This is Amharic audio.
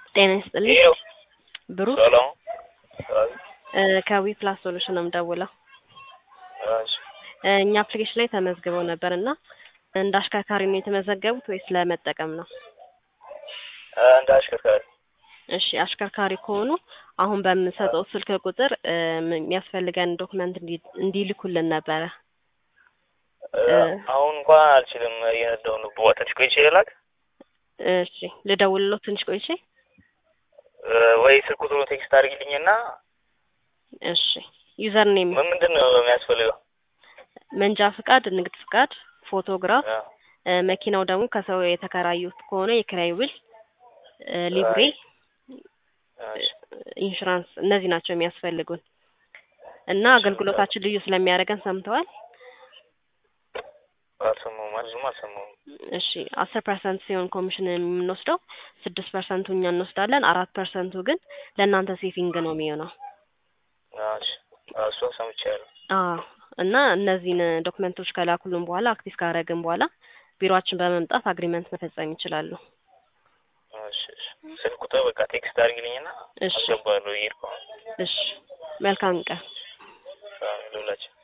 ጤና ይስጥልኝ ይኸው ብሩክ ሰላም እ ከዊ ፕላስ ሶሉሽን ነው የምደውለው። እሺ እ እኛ አፕሊኬሽን ላይ ተመዝግበው ነበር እና እንደ አሽከርካሪ ነው የተመዘገቡት ወይስ ለመጠቀም ነው? እ እንደ አሽከርካሪ እሺ አሽከርካሪ ከሆኑ አሁን በምንሰጠው ስልክ ቁጥር እ የሚያስፈልገን ዶክመንት እንዲ- እንዲልኩልን ነበረ። እ አሁን እንኳን አልችልም እየነዳሁ ነው። በዋ ትንሽ ቆይቼ ልላክ እሺ ልደውልለው ትንሽ ቆይቼ። እ ወይ ስልክ ቁጥሩ ቴክስት አድርጊልኝና እሺ ዩዘር ኔም፣ ምን ምንድን ነው የሚያስፈልገው? መንጃ ፍቃድ፣ ንግድ ፍቃድ፣ ፎቶግራፍ እ እ መኪናው ደግሞ ከሰው የተከራዩት ከሆነ የኪራይ ውል፣ እ ሊብሬ፣ እሺ ኢንሹራንስ እነዚህ ናቸው የሚያስፈልጉን እና አገልግሎታችን ልዩ ስለሚያደርገን ሰምተዋል። አልሰማሁም ብዙም አልሰማሁም። እሺ አስር ፐርሰንት ሲሆን ኮሚሽን የምንወስደው ስድስት ፐርሰንቱ እኛ እንወስዳለን። አራት ፐርሰንቱ ግን ለእናንተ ሴቪንግ ነው የሚሆነው። እሺ እሷ ሰምቻለሁ። አዎ እና እነዚህን ዶክመንቶች ከላኩልን በኋላ አክቲቭ ካደረግን በኋላ ቢሮአችን በመምጣት አግሪመንት መፈጸም ይችላሉ። እሺ እሺ ስልክ ቁጥር በቃ ቴክስት አድርጊልኝና እሺ አስገባለሁ እየሄድኩ ነው። እሺ መልካም ቀን። አዎ፣ ልውላችሁ